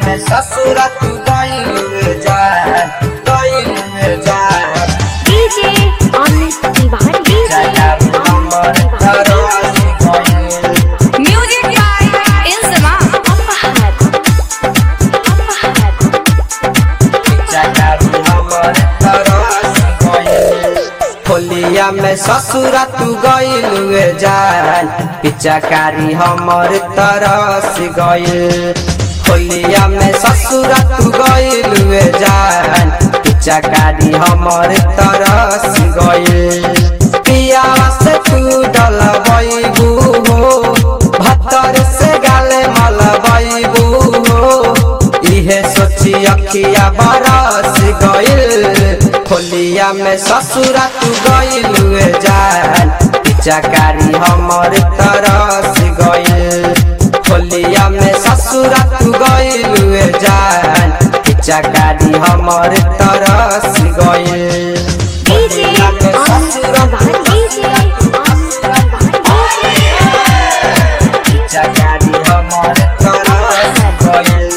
में ससुरा तू गइल जान गइल जान डीजे अमित तिवारी डीजे जान हमर तरस गइल Music by Inzama. अपहर अपहर जान हमर तरस गइल होलिया में ससुरा तू गइल जान पिचाकारी हमर तरस गइल होलिया में ससुरा तू गइल जान पिचाकारी हमर तरस गइल पिया से तू डलबैबू हो भतर से गाले मलबैबू हो इहे सोची अखिया बरस गइल होलिया में ससुरा तू गइल जान पिचाकारी हमर तरस गइल होलिया में ससुरा तू गइल जान पिचाकारी हमर तरस गइल डीजे होलिया में अमित ससुरा तू तिवारी डीजे अमित तिवारी पिचाकारी हमर तरस गइल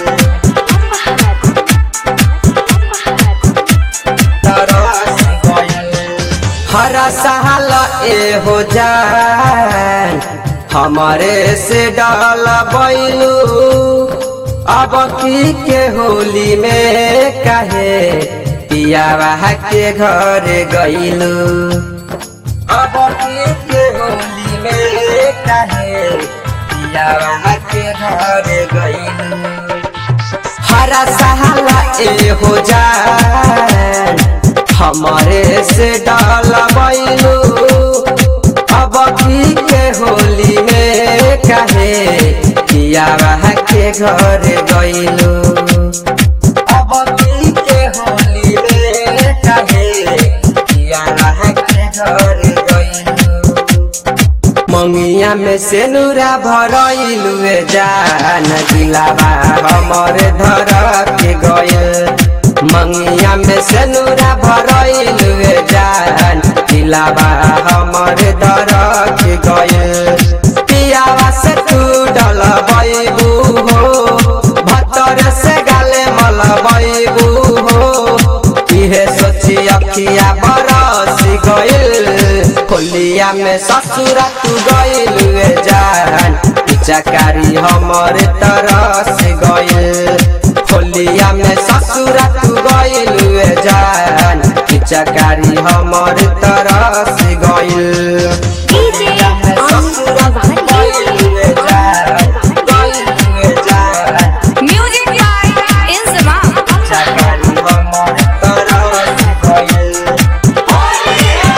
तरस गइल हरा साल ए हो जान हमारे से डाल बैलू अब की के होली में कहे पियावा के घर गइलू अब की के होली में कहे पियावा के घर गइलू हरा सहाला ए हो जान हमारे से डाल बैलू अब की के होली में कहे किया के घर गइलू अब की के होली में कहे किया के घर गइलू मंगिया में से नूरा भरइलू जान दिलावा हमर धर के गइल मंगिया में से नूरा भरइलू जान दिलावा हमर धर के गइल पियावा से तू डलबैबू हो भतर से गाले मलबैबू हो इहे सोची अखिया बरस गइल होलिया में ससुरा तू गइल जान पिचाकारी हमर तरस गइल होलिया में ससुरा तू गइल जान पिचाकारी हमर तरस गइल डीजे अमित तिवारी डीजे गइल जान Music by Inzama. पिचाकारी हमर तरस गइल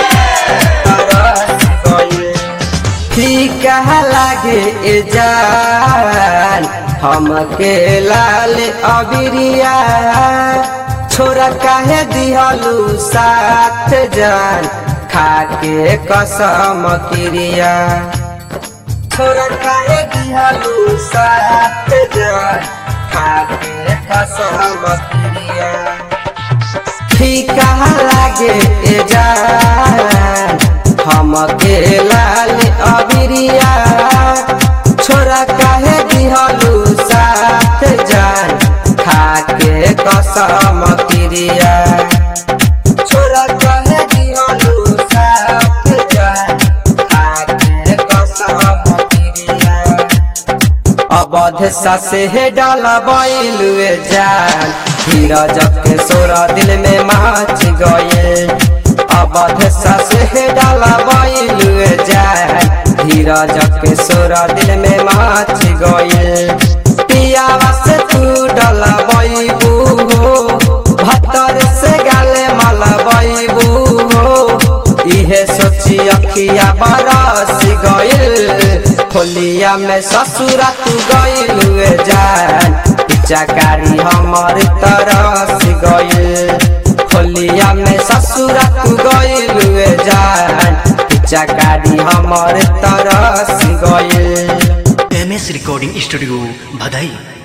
फीका लागे ए जान हमके लाल अबिरिया छोरा काहे दिहलू साथ जान खाके कसम क्रिया छोरा काहे दिहलू साथ जान खाके कसम क्रिया फीका लागे ए जान हमके लाल अबिरिया छोरा काहे दिहलू साथ जान खाके कसम क्रिया छोरा काहे दिहलू साथ जान खाके कसम क्रिया अवध ससे हे डाला बैलुए जान धीरज के सोरा दिल में माच गए अवध ससे हे डाला बैलुए जान धीरज के सोरा दिल में माच गए पियावा से तू डाला बैबू हो भतर से गाले माला बैबू हो इहे सोची अखिया बरस गइल होलिया में ससुरा तू गइल जान पिचाकारी हमर तरस गइल होलिया में ससुरा तू गइल जान पिचाकारी हमर तरस गइल एम एस रिकॉर्डिंग स्टूडियो भदई